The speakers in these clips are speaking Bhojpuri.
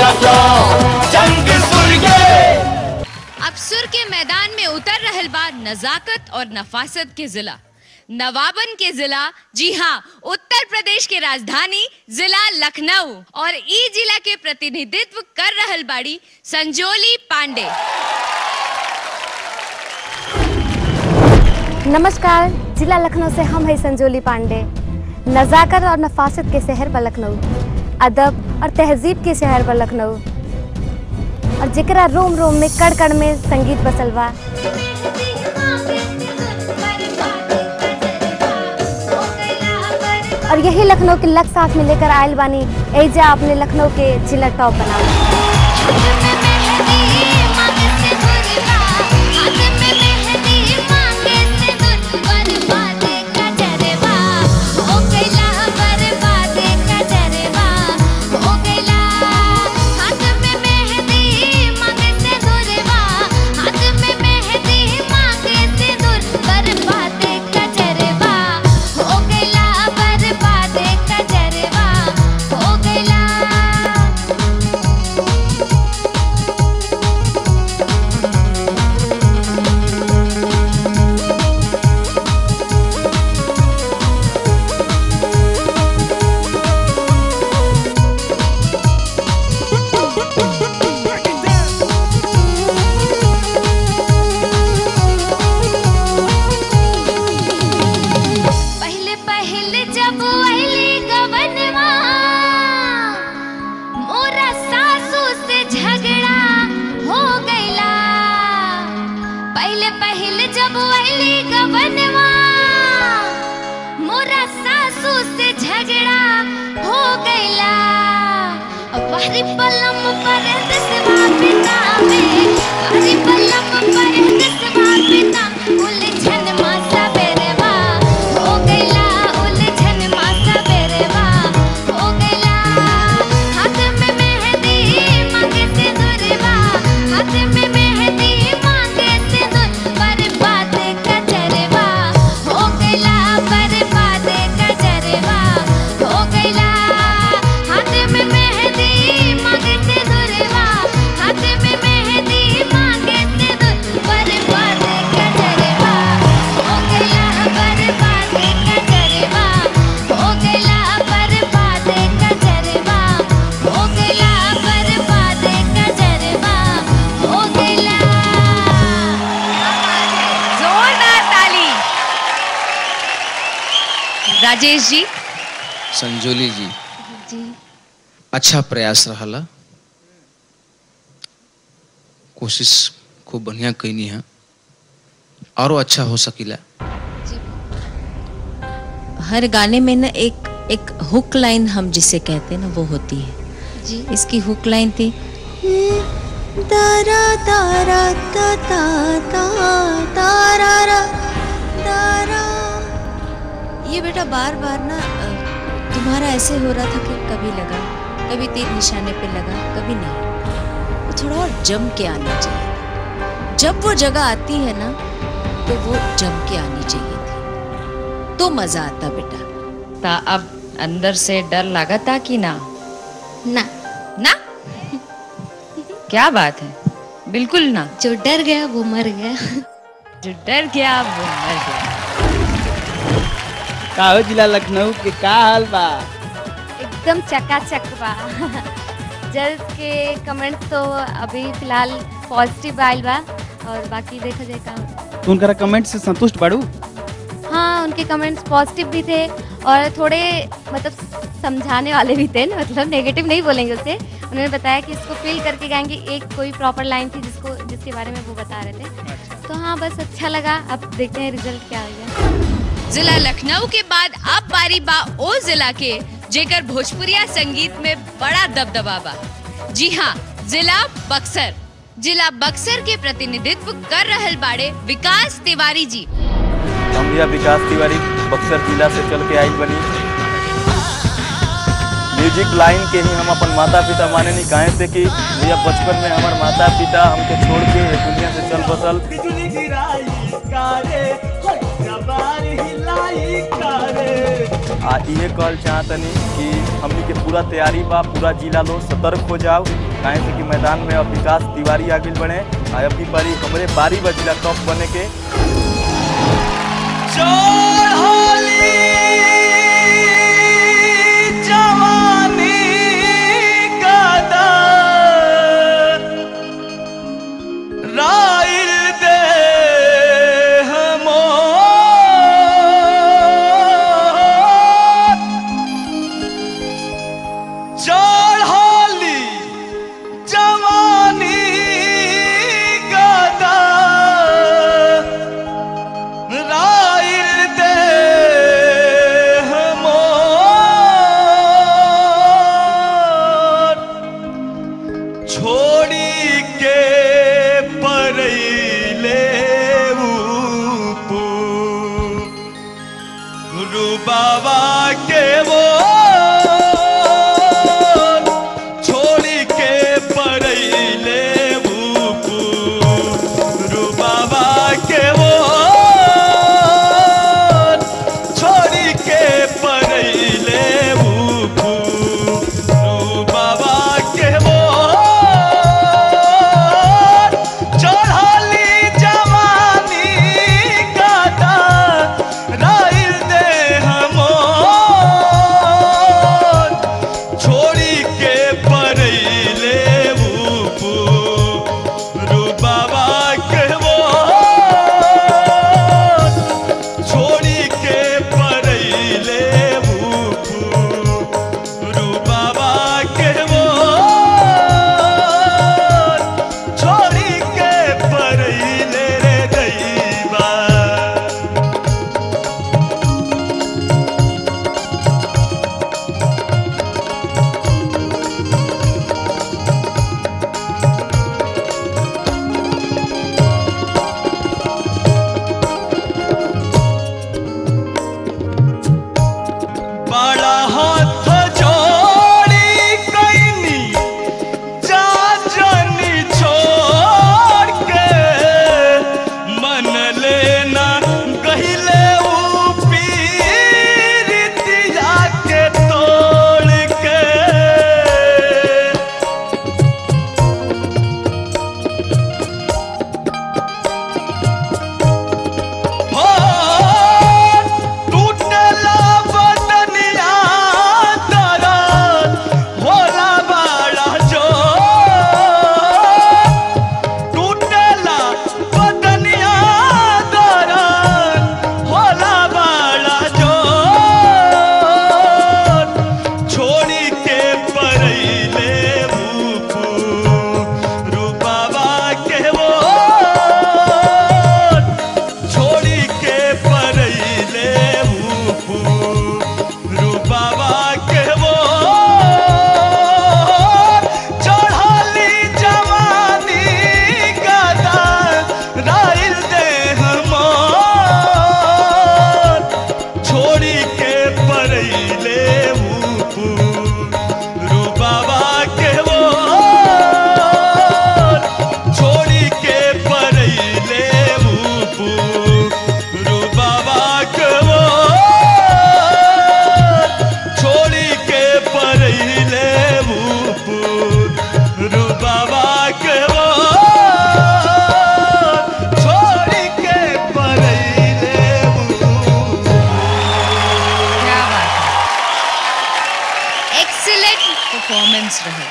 जंग सुर्गे अब सुर के मैदान में उतर रहल बा नजाकत और नफासत के जिला नवाबन के जिला जी हाँ उत्तर प्रदेश के राजधानी जिला लखनऊ और ई जिला के प्रतिनिधित्व कर रहल बाड़ी संजोली पांडे नमस्कार जिला लखनऊ से हम हैं संजोली पांडे नज़ाकत और नफासत के शहर पर लखनऊ अदब और तहजीब के शहर पर लखनऊ और जेकरा रोम रोम में कड़ कड़ में संगीत बसल बा और यही लखनऊ के लक साथ में लेकर आयल बानी एजा अपने लखनऊ के जिला टॉप बनाओ पहले पहले जब अली गवनवा मोरा सासू से झगड़ा हो गईला पहले पहले जब अली गवनवा मोरा सासू से झगड़ा हो गईला बारी पलम पर दसवा पिता में बारी पलम पर दसवा पिता उलझन मासा बेरवा हो गईला उलझन मासा बेरवा हो गईला हाथ में मेहंदी मांगे से दुरवा हाथ में मेहंदी मांगे से दुर बर्बाद कजरवा हो गईला बर्बाद कजरवा हो गईला हाथ में मेहंदी मांगे से दुरवा हाथ में मेहंदी मांगे से दुर बर्बाद कजरवा हो गईला बर्बाद कजरवा हो गईला बर्बाद कजरवा हो गईला बर्बाद कजरवा हो गईला जोरदार ताली राजेश जी संजोली जी जी अच्छा प्रयास रहला कोशिश खूब बढ़िया कैनी है और अच्छा हो सकीला हर गाने में ना एक एक हुक लाइन हम जिसे कहते हैं ना वो होती है जी इसकी हुक लाइन थी तारा तारा ता ता ता तारा रा तारा ये बेटा बार बार ना अ, तुम्हारा ऐसे हो रहा था कि कभी लगा कभी तीर निशाने पे लगा कभी नहीं वो थोड़ा और जम के आना चाहिए जब वो जगह आती है ना तो वो जम के आनी चाहिए थी तो मजा आता बेटा ता अब अंदर से डर लगा था कि ना ना ना क्या बात है बिल्कुल ना जो डर गया वो मर गया जो डर गया वो मर गया का हो जिला लखनऊ के का हाल बा एकदम चकाचक बा जज के कमेंट्स तो अभी फिलहाल पॉजिटिव आयल बा और बाकी देखा जाए का तू उनका कमेंट से संतुष्ट बाड़ू हाँ उनके कमेंट्स पॉजिटिव भी थे और थोड़े मतलब समझाने वाले भी थे मतलब नेगेटिव नहीं बोलेंगे उसे उन्होंने बताया कि इसको फील करके गाएंगे एक कोई प्रॉपर लाइन थी जिसको जिसके बारे में वो बता रहे थे तो हाँ बस अच्छा लगा अब देखते हैं रिजल्ट क्या आएगा जिला लखनऊ के बाद अब बारी बा ओ जिला के जेकर भोजपुरिया संगीत में बड़ा दबदबा बा जी हाँ जिला बक्सर जिला बक्सर के प्रतिनिधित्व कर रहल बाड़े विकास तिवारी जी हम भैया विकास तिवारी बक्सर जिला से चल के आई बनी म्यूजिक लाइन के ही हम अपन माता पिता माने नहीं काहे से कि भैया बचपन में हमार माता पिता हमके छोड़ के ये दुनिया से चल बसल आ इहे कहल चाहतनी कि हमनी के पूरा तैयारी बा पूरा जिला लोग सतर्क हो जाओ काहे से कि मैदान में अब विकास तिवारी आगे बढ़े आ अभी बारी हमरे बारी बजिला टॉप बने के राइल दे हमो चढ़ली जवानी गदा राइल दे हमोर छोड़ी के परैले ऊपू गुरु बाबा के वो छोड़ी के परैले ऊपू गुरु बाबा के वो छोड़ी के परैले ऊपू गुरु बाबा के वो चढ़ली जवानी गाता राइल दे हमो छोड़ी के परैले ऊपू रू बाबा के वो छोड़ी के परैले ऊपू रू बाबा के वो छोड़ी के परैले रे दैबा बड़ा हाथ जोड़ी कैनी जा जनी छोड़ के मन लेना गहिले ऊ पीरितिया के तोड़ के हो टूटला बदनिया दरद होला बड़ा जो टूटला बदनिया दरद होला बड़ा जो छोड़ी के परैले ऊपू रूपावा के वो छोड़ी के परैले ऊपू रूपावा के वो चढ़ली जवानी गदा राइल दे हमोर छोड़ी के परैले ऊपू रूपावा के वो छोड़ी के परैले ऊपू रूपावा के वो छोड़ी के परैले ऊपू रूपावा के वो छोड़ी के परैले ऊपू क्या बात है एक्सीलेंट परफॉर्मेंस रहे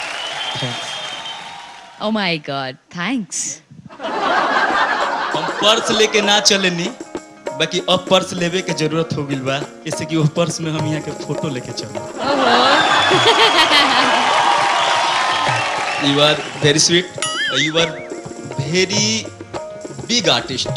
ओ माय गॉड थैंक्स हम पर्स लेके ना चलेनी बाकी अब पर्स लेवे के जरूरत हो गइल बा जैसे कि वो पर्स में हम यहाँ के फोटो लेके चलो you are very sweet you are very big artist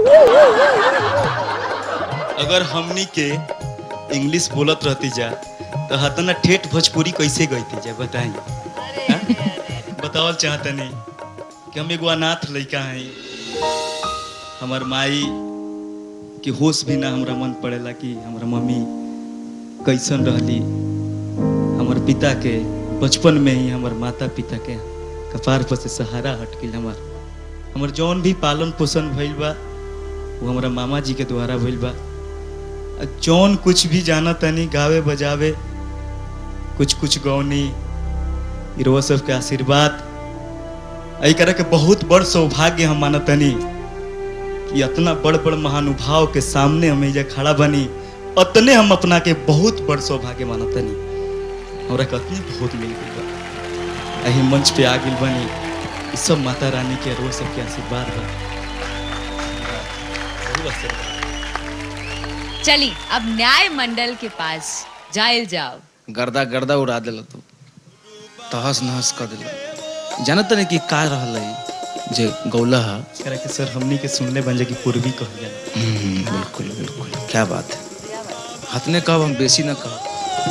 अगर हमनी के इंग्लिश बोलत रहती जा तो हतना ठेठ भोजपुरी कैसे गईती जा बताई हाँ? बतावल चाहतनी कि हम एगो अनाथ लड़का हैं हमार माई के होश भी ना हमरा मन पड़ेला कि हमार मम्मी कैसन रहली हमार पिता के बचपन में ही हमार माता पिता के कपार पर से सहारा हट गई हमार हमार जौन भी पालन पोषण भइल बा वो हमारा मामा जी के द्वारा भइल बा आ जौन कुछ भी जाना तनी गावे बजावे कुछ कुछ गौनी इरवा सबके आशीर्वाद एहि करे के बहुत बड़ सौभाग्य हम मानतनी कि इतना बड़ बड़ महानुभाव के सामने हम एजा खड़ा बनी अतने हम अपना के बहुत बड़ सौभाग्य मानतनी हमरा के अतने बहुत मिल गई बा एही मंच पे आ गइल बनी ई सब माता रानी के रोज सबके आशीर्वाद बा बहुत आशीर्वाद। चली अब न्याय मंडल के पास जाइल जाओ गर्दा गर्दा उड़ा दिल तू तहस नहस कर दिल जानत नहीं कि का रहल है जे गौला है करा के सर हमनी के सुनले बन जा कि पूर्वी कहल जाला हम्म, बिल्कुल बिल्कुल क्या बात है हतने कब हम बेसी न कह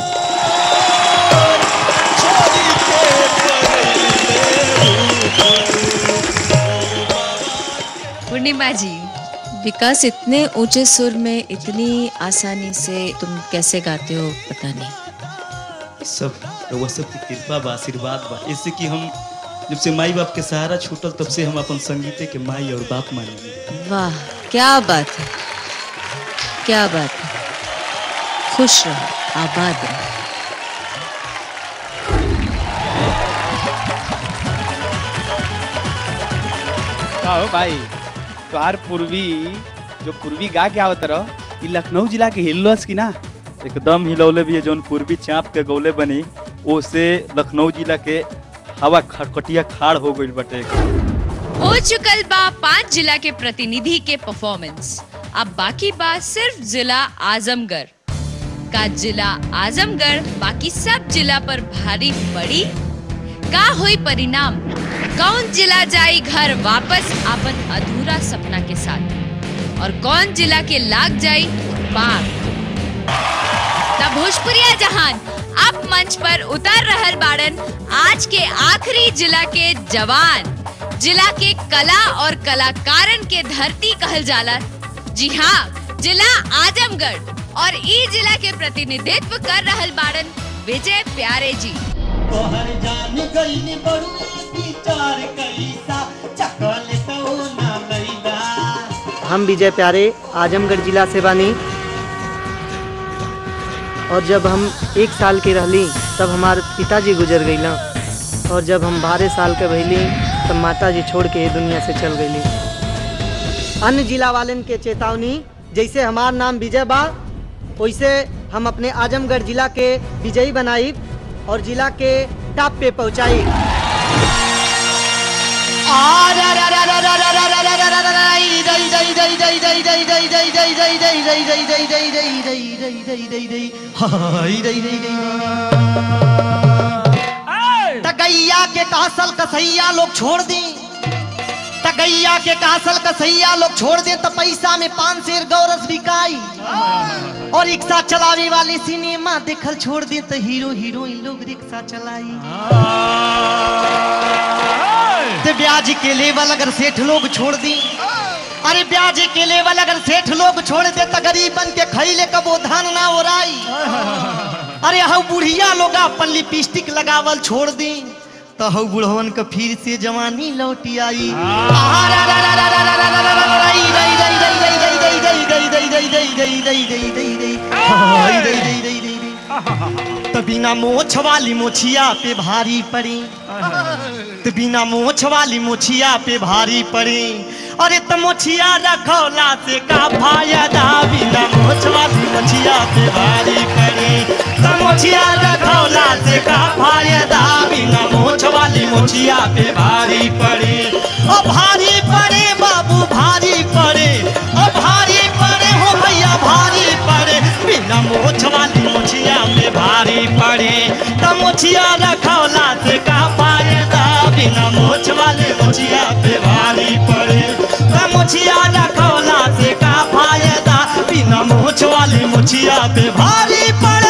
पूर्णिमा जी विकास इतने ऊंचे सुर में इतनी आसानी से तुम कैसे गाते हो पता नहीं सब रउआ सब की कृपा बा आशीर्वाद बा इससे कि हम जब से माई बाप के सहारा छूटल तब से हम अपन संगीते के माई और बाप माने वाह क्या बात है क्या बात है खुश रहो आबाद रहो का हो भाई तोहार पूर्वी जो पूर्वी गा के आवत रहो ई लखनऊ जिला के हिल्लोस की ना एकदम हिलौले भी है जौन पूर्वी चाँप के गौले बनी ओसे लखनऊ जिला के हवा खटखटिया खाड़ हो गई बटे हो चुकल बा पांच जिला के प्रतिनिधि के परफॉर्मेंस अब बाकी बात सिर्फ जिला आजमगढ़ का जिला आजमगढ़ बाकी सब जिला पर भारी पड़ी का हुई परिणाम कौन जिला जाई घर वापस अपन अधूरा सपना के साथ और कौन जिला के लाग जाई पार तब भोजपुरिया जहान अब मंच पर उतर रहल बाड़न आज के आखिरी जिला के जवान जिला के कला और कलाकारन के धरती कहल जाला जी हाँ जिला आजमगढ़ और ई जिला के प्रतिनिधित्व कर रहल बाड़न विजय प्यारे जी तोहर जान गईन बड़ुआ विचार कैसा चकल तो ना लैला हम विजय प्यारे आजमगढ़ जिला से बानी और जब हम एक साल के रहली तब हमार पिताजी गुजर गईला और जब हम बारह साल के भइली तब माता जी छोड़ के ये दुनिया से चल गईली अन्य जिला वालन के चेतावनी जैसे हमार नाम विजय बा वैसे हम अपने आजमगढ़ जिला के विजयी बनाई और जिला के टॉप पे पहुंचाई तगैया के कासल कसैया लोग छोड़ दी तगैया के कासल कसैया लोग छोड़ दे तो पैसा में पान शेर गौरस बिकाई और रिक्शा चलावे वाले सिनेमा देखल छोड़ दे तो हीरो हीरोइन लोग रिक्शा चलाई तो ब्याज के लेवल अगर सेठ लोग छोड़ दी अरे ब्याज के लेवल अगर सेठ लोग छोड़ दे तो गरीब बन के खैले कबो धान ना ओराई अरे हऊ बुढ़िया लोग अपन लिपस्टिक लगावल छोड़ दी तो हऊ बुढ़वन का फिर से जवानी लौटी आई तो बिना मोछ वाली मोछिया पे भारी पड़ी तो बिना मोछ वाली मोछिया पे भारी पड़ी अरे तो मोछिया रखौला से का फायदा बिना मोछ वाली मोछिया पे भारी पड़ी तो मोछिया रखौला से का फायदा बिना मोछ वाली मोछिया पे भारी पड़ी ओ भारी पड़े बाबू भारी पड़े ओ भारी पड़े हो भैया भारी पड़े बिना मोछ वाली मोछिया पे भारी पड़े तो मोछिया रखौला से का फायदा बिना मोछ वाले मोछिया पे भारी पड़े तो मोछिया रखौला से का फायदा बिना मोछ वाली मोछिया पे भारी पड़े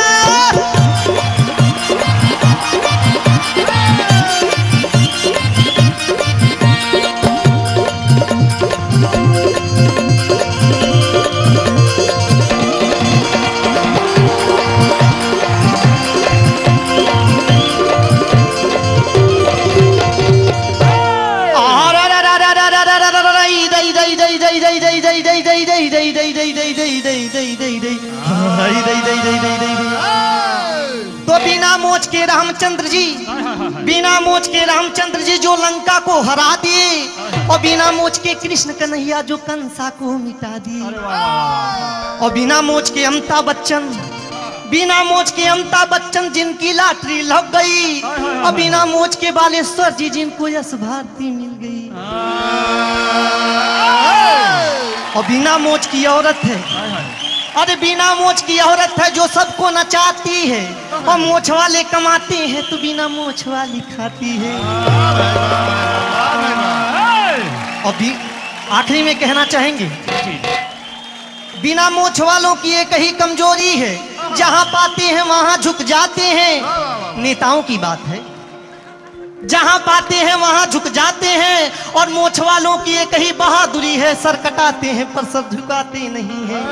तो बिना मोच के रामचंद्र जी बिना मोच के रामचंद्र जी जो लंका को हरा दिए और बिना मोच के कृष्ण कन्हैया जो कंसा को मिटा दिए और बिना मोच के अमिताभ बच्चन बिना मोच के अमिताभ बच्चन जिनकी लॉटरी लग गई और बिना मोच के बालेश्वर जी जिनको यश भारती मिल गई और बिना मोच की औरत है अरे बिना मोच की औरत है जो सबको नचाती है और मोछ वाले कमाते हैं तो बिना मोछ वाली खाती है और भी आखिरी में कहना चाहेंगे बिना मोछ वालों की एक ही कमजोरी है जहां पाते हैं वहां झुक जाते हैं नेताओं की बात है जहां पाते हैं वहां झुक जाते हैं और मोछ वालों की एक ही बहादुरी है सर कटाते हैं पर सर झुकाते नहीं हैं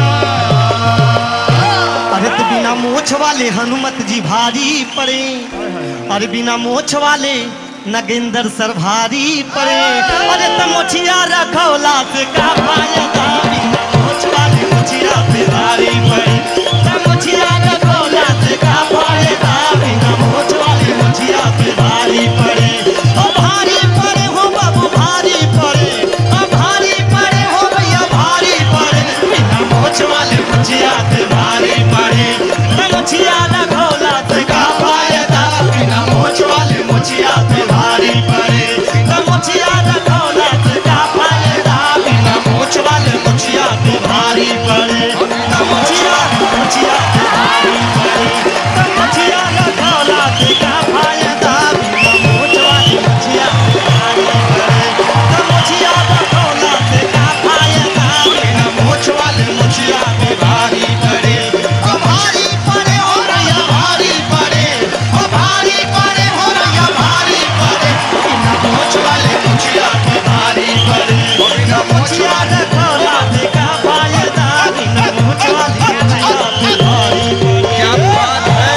अरे तो बिना मोछ वाले हनुमत जी भारी पड़े अरे बिना मोछ वाले नगेंद्र सर भारी पड़े अरे तो मोछिया रखौला से का फायदा बिना मोछ वाले मोछिया पे भारी पड़े तो मोछिया रखौला से का फायदा बिना मोछ वाले मोछिया पे भारी पड़े ओ भारी पड़े हो बाबू भारी पड़े ओ भारी पड़े हो भैया भारी पड़े बिना मोछ वाले मोछिया पे भारी पड़े तो मोछिया रखौला से का फायदा बिना मोछ वाले मोछिया पे भारी पड़े तो मोछिया रखौला से का फायदा बिना मोछ वाले मोछिया पे भारी पड़े तो मोछिया मोछिया पे भारी पड़े तो मोछिया रखौला से का फायदा बिना मोछ वाले मोछिया पे भारी पड़े तो मोछिया रखौला से का फायदा बिना मोछ वाले मोछिया पे भारी पड़े ओ भारी पड़े हो रैया भारी पड़े ओ भारी पड़े हो रैया भारी पड़े बिना मोछ वाले मोछिया पे भारी पड़े बिना मोछिया रखौला से का फायदा बिना मोछ वाले मोछिया पे भारी पड़े क्या बात है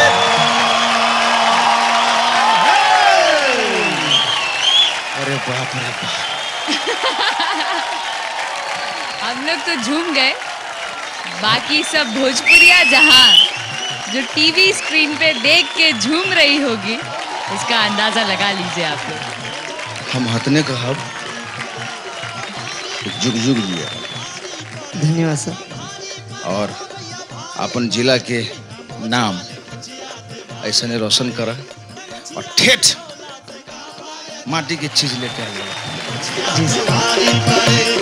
अरे बाप रे बाप हम लोग तो झूम गए बाकी सब भोजपुरिया जहां जो टीवी स्क्रीन पे देख के झूम रही होगी इसका अंदाजा लगा लीजिए आप लोग हम हतने कहब जुग जुग जिया धन्यवाद सर और अपन जिला के नाम ऐसे ने रोशन करा और ठेठ माटी की चीज लेके आइए जी सर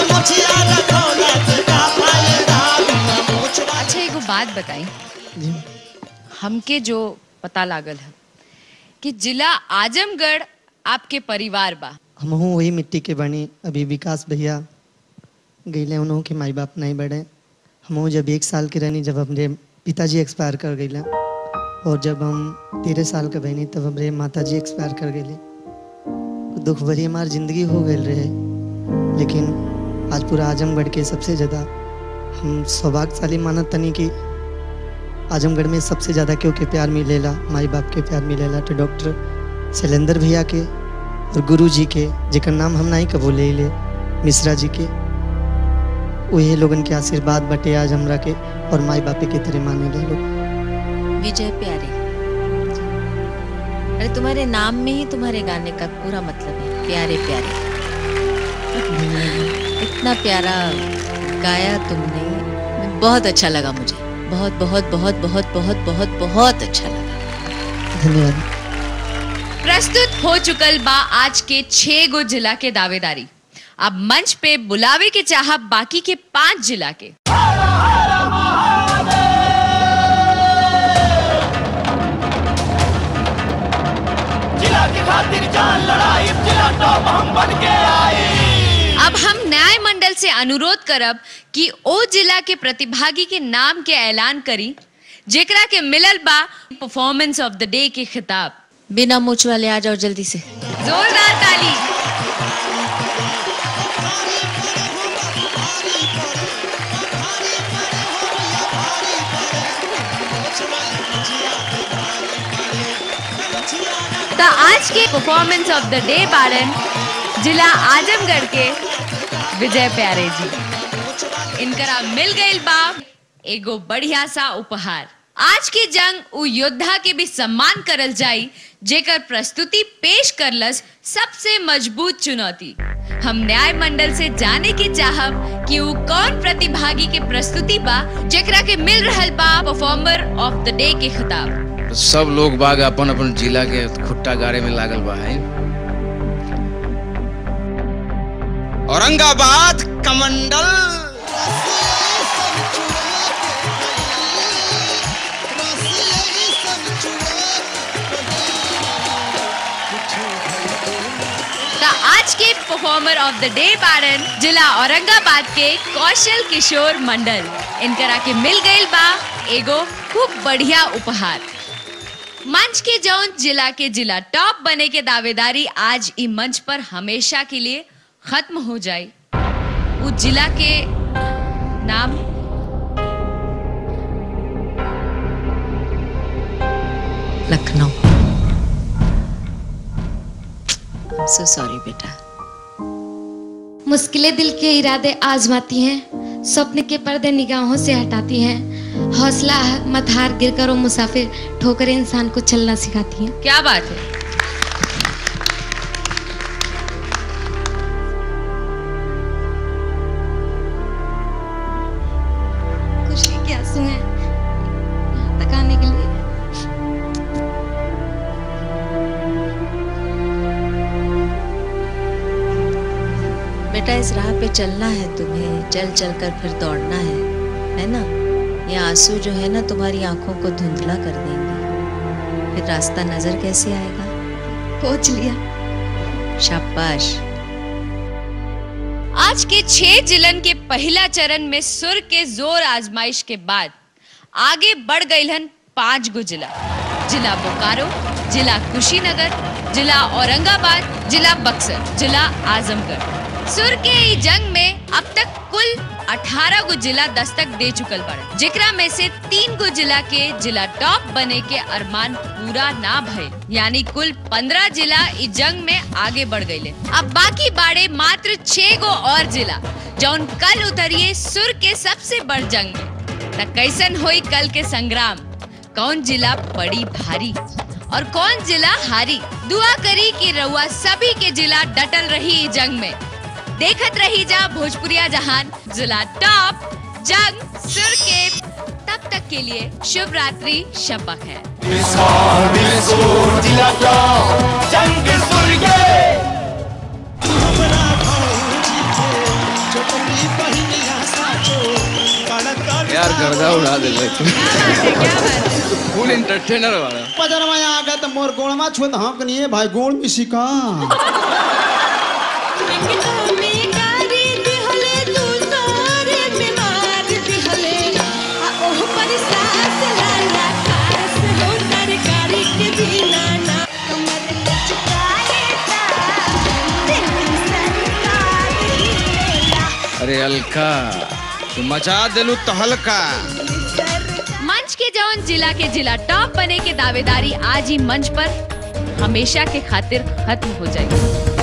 अच्छा एगो बात बताई जी हमके जो पता लागल है कि जिला आजमगढ़ आपके परिवार बा हम वही मिट्टी के बनी अभी विकास भैया गईले उन्हों के माई बाप नहीं बढ़े हम जब एक साल के रहनी जब हमरे पिताजी एक्सपायर कर गईले और जब हम तेरह साल के बहनी तब हमरे माता जी एक्सपायर कर गईले दुख भरी हमार जिंदगी हो गई रहे लेकिन आज पूरा आजमगढ़ के सबसे ज़्यादा हम सौभाग्यशाली मानत तनी कि आजमगढ़ में सबसे ज़्यादा क्यों के प्यार मिलेला माई बाप के प्यार मिलेला तो डॉक्टर शैलेंद्र भैया के और गुरु जी के जेकर नाम हम नहीं कबो ले ले मिश्रा जी के वही लोगन के आशीर्वाद बटे आज हमरा के और माई बापे के तरह माने ले लोग विजय प्यारे अरे तुम्हारे नाम में ही तुम्हारे गाने का पूरा मतलब है प्यारे प्यारे इतना प्यारा गाया तुमने बहुत अच्छा लगा मुझे बहुत बहुत बहुत बहुत बहुत बहुत बहुत अच्छा लगा धन्यवाद प्रस्तुत हो चुकल बा आज के छह गो जिला के दावेदारी अब मंच पे बुलावे के चाह बाकी के पांच जिला के अब हम न्याय मंडल से अनुरोध करब कि ओ जिला के प्रतिभागी के नाम के ऐलान करी जेकरा के मिलल बा परफॉर्मेंस ऑफ द डे के खिताब बिना मूछ वाले आ जाओ जल्दी से जोरदार ताली तो आज के परफॉर्मेंस ऑफ द डे बारन जिला आजमगढ़ के विजय प्यारे जी इनकरा मिल गई बा एगो बढ़िया सा उपहार आज की जंग उ योद्धा के भी सम्मान करल जाई जेकर प्रस्तुति पेश करलस सबसे मजबूत चुनौती हम न्याय मंडल से जाने की चाहब कि उ कौन प्रतिभागी के प्रस्तुति बा जेकरा के मिल रहल बा परफॉर्मर ऑफ द डे के खिताब सब लोग बाग अपन अपन जिला के खुट्टा गाड़े में लागल बा है औरंगाबाद कमंडल का आज के परफॉर्मर ऑफ द डे बारन जिला औरंगाबाद के कौशल किशोर मंडल इनकरा के मिल गईल बा एगो खूब बढ़िया उपहार मंच के जौन जिला के जिला टॉप बने के दावेदारी आज ई मंच पर हमेशा के लिए खत्म हो जाए उस जिला के नाम लखनऊ सो सॉरी बेटा मुश्किलें दिल के इरादे आजमाती हैं स्वप्न के पर्दे निगाहों से हटाती हैं हौसला मत हार गिर करो मुसाफिर ठोकरें इंसान को चलना सिखाती हैं क्या बात है खुशी के आंसू हैं यहाँ तक आने के लिए बेटा इस राह पे चलना है तुम्हें चल चल कर फिर दौड़ना है है ना ये आंसू जो है ना तुम्हारी आंखों को धुंधला कर देंगे फिर रास्ता नजर कैसे आएगा पहुंच लिया शाबाश आज के छह जिलन के पहला चरण में सुर के जोर आजमाइश के बाद आगे बढ़ गई हन पांच गो जिला जिला बोकारो जिला कुशीनगर जिला औरंगाबाद जिला बक्सर जिला आजमगढ़ सुर के ई जंग में अब तक कुल 18 गो जिला दस्तक दे चुकल बड़े जेकरा में से तीन गो जिला के जिला टॉप बने के अरमान पूरा ना भय यानी कुल 15 जिला इस जंग में आगे बढ़ गए अब बाकी बाड़े मात्र छह गो और जिला जौन कल उतरिए सुर के सबसे बड़ जंग में त कैसन होई कल के संग्राम कौन जिला पड़ी भारी और कौन जिला हारी दुआ करी कि रउआ सभी के जिला डटल रही ई जंग में देखत रही जा भोजपुरिया जहान जिला टॉप जंग सुर के तब तक के लिए शुभ रात्रि शपक है यार गर्दा उड़ा दे फुल एंटरटेनर वाला पजरवा आ गए तो मोर गोड़वा छुत हाँक नहीं भाई गोड़ में सिका अरे अलका तू मचा देलू तहलका मंच के जौन जिला के जिला टॉप बने के दावेदारी आज ही मंच पर हमेशा के खातिर खत्म हो जाएगी